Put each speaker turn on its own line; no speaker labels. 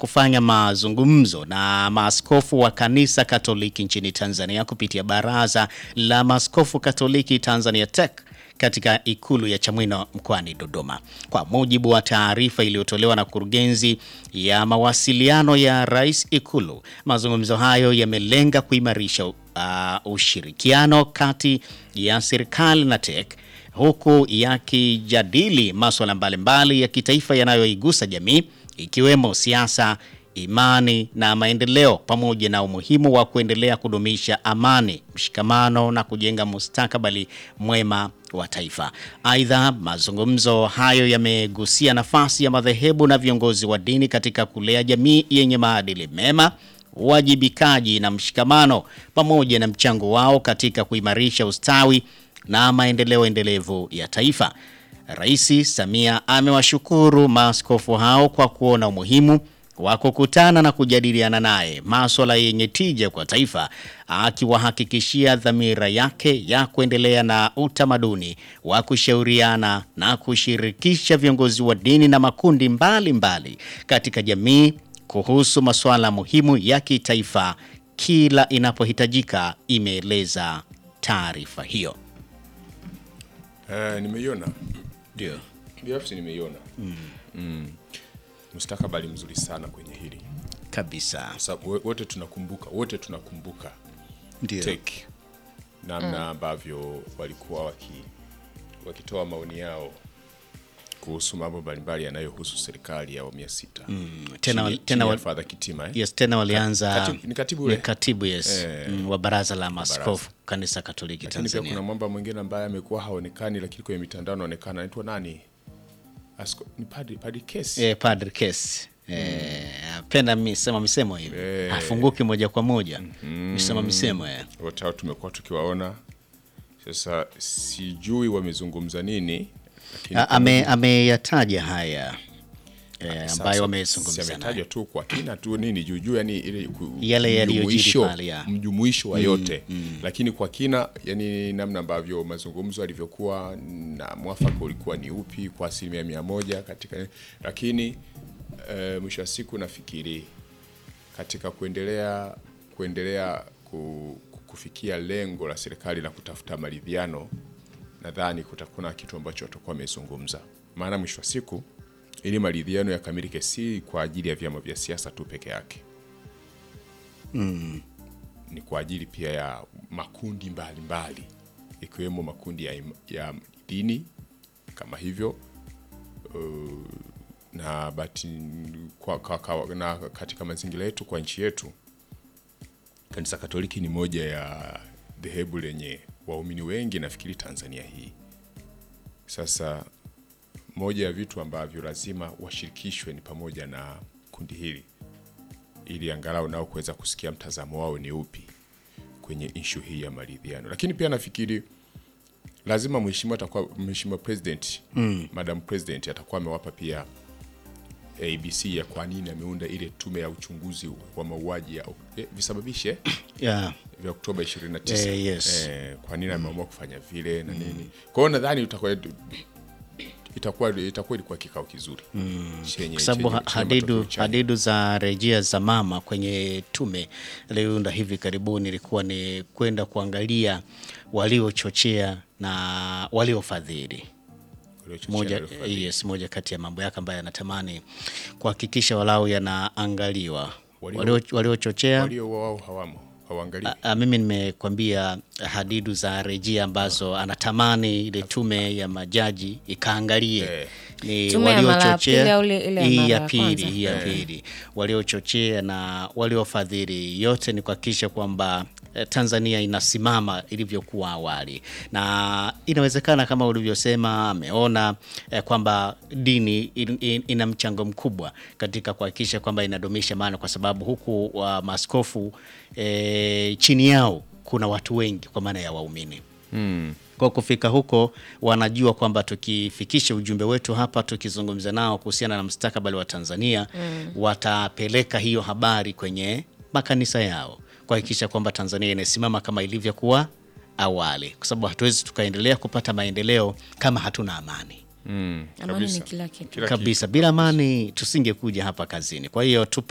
kufanya mazungumzo na maaskofu wa kanisa Katoliki nchini Tanzania kupitia Baraza la Maaskofu Katoliki Tanzania TEC katika ikulu ya Chamwino mkoani Dodoma. Kwa mujibu wa taarifa iliyotolewa na kurugenzi ya mawasiliano ya Rais Ikulu, mazungumzo hayo yamelenga kuimarisha uh, ushirikiano kati ya serikali na TEC huku yakijadili masuala mbalimbali ya kitaifa yanayoigusa jamii ikiwemo siasa, imani na maendeleo pamoja na umuhimu wa kuendelea kudumisha amani, mshikamano na kujenga mustakabali mwema wa taifa. Aidha, mazungumzo hayo yamegusia nafasi ya madhehebu na viongozi wa dini katika kulea jamii yenye maadili mema, uwajibikaji na mshikamano pamoja na mchango wao katika kuimarisha ustawi na maendeleo endelevu ya taifa. Rais Samia amewashukuru maaskofu hao kwa kuona umuhimu wa kukutana na kujadiliana naye maswala yenye tija kwa taifa, akiwahakikishia dhamira yake ya kuendelea na utamaduni wa kushauriana na kushirikisha viongozi wa dini na makundi mbalimbali mbali katika jamii kuhusu masuala muhimu ya kitaifa kila inapohitajika, imeeleza taarifa hiyo.
Eh, nimeiona
Ndio.
binafsi nimeiona mm. mustakabali mzuri sana kwenye hili
Kabisa.
sababu wo- wote tunakumbuka wote tunakumbuka
Ndio.
TEC namna ambavyo walikuwa waki, wakitoa maoni yao kuhusu mambo mbalimbali yanayohusu serikali ya awamu ya sita
Tena-
Chini-
tena
chini ya
wa-
Father Kitima eh?
Yes, tena walianza
Katibu- ni katibu ule?
Ni katibu yes,
Eh.
mm, wa baraza la maaskofu kanisa Katoliki
lakini pia kuna
Tanzania.
mwamba mwingine ambaye amekuwa haonekani lakini kwenye mitandao anaonekana anaitwa nani Asko, ni padri, padri Kesi
Eh, Padre Case. Eh, apenda misema misemo hivi.
Eh.
Hafunguki moja kwa moja. Misema misemo eh.
wote hao tumekuwa tukiwaona sasa sijui wamezungumza nini lakini
A- Ame ameyataja haya eh,
Sasa,
ambayo
si
wamezungumza
ametajwa
naye.
tu kwa kina tu nini juu juu yani ile ku-
Yale yaliyojiri
mjumuisho-
pale, ya.
mjumuisho wa yote lakini kwa kina yani namna ambavyo mazungumzo yalivyokuwa na mwafaka ulikuwa ni upi kwa asilimia mia moja katika lakini eh, mwisho wa siku nafikiri katika kuendelea kuendelea ku, kufikia lengo la serikali la kutafuta maridhiano, nadhani kutakuwa na kitu ambacho watakuwa wamezungumza, maana mwisho wa siku ili maridhiano yakamilike, si kwa ajili ya vyama vya siasa tu peke yake ni kwa ajili pia ya makundi mbalimbali mbali, ikiwemo makundi ya, im- ya dini kama hivyo uh, na bati, kwa, kwa, kwa, na katika mazingira yetu kwa nchi yetu kanisa Katoliki ni moja ya dhehebu lenye waumini wengi nafikiri Tanzania hii. Sasa moja ya vitu ambavyo lazima washirikishwe ni pamoja na kundi hili ili angalau nao kuweza kusikia mtazamo wao ni upi kwenye ishu hii ya maridhiano. Lakini pia nafikiri lazima mheshimiwa atakuwa mheshimiwa president mm. madam president atakuwa amewapa pia ABC ya kwa nini ameunda ile tume ya uchunguzi wa mauaji ya eh, visababishe
Yeah.
vya Oktoba 29
Eh, yes.
eh, kwa nini ameamua kufanya vile na nini. Kwa hiyo nadhani itakuwa itakuwa itakuwa ilikuwa kikao kizuri chenye
kwa sababu
chenye-
ha-
chenye
hadidu,
matokeo chanya.
hadidu za rejea za mama kwenye tume iliyounda hivi karibuni ilikuwa ni kwenda kuangalia waliochochea na waliofadhili
Waliochochea
moja,
na waliofadhili.
yes, moja kati ya mambo yake ambayo anatamani kuhakikisha walau yanaangaliwa
Walio-
Walio- waliochochea
walio wao hawamo hawaangalii
A- a, mimi nimekwambia hadidu za rejea ambazo anatamani ile tume ya majaji ikaangalie
Eh.
ni
Tume ya mara ya pili
waliochochea
au ile- ile ya
hii
mara
ya
ya
pili
kwanza?
hii ya pili waliochochea na waliofadhili, yote ni kuhakikisha kwamba eh, Tanzania inasimama ilivyokuwa awali, na inawezekana kama ulivyosema, ameona eh, kwamba dini in, in, ina mchango mkubwa katika kuhakikisha kwamba inadumisha maana, kwa sababu huku wa maaskofu eh, chini yao kuna watu wengi kwa maana ya waumini kwa kufika huko wanajua kwamba tukifikisha ujumbe wetu hapa, tukizungumza nao kuhusiana na mustakabali wa Tanzania watapeleka hiyo habari kwenye makanisa yao kuhakikisha kwamba Tanzania inasimama kama ilivyokuwa awali, kwa sababu hatuwezi tukaendelea kupata maendeleo kama hatuna amani
Mm,
Amani
kabisa.
ni kila kitu.
Kila
kabisa. Bila amani tusingekuja hapa kazini. Kwa hiyo tupo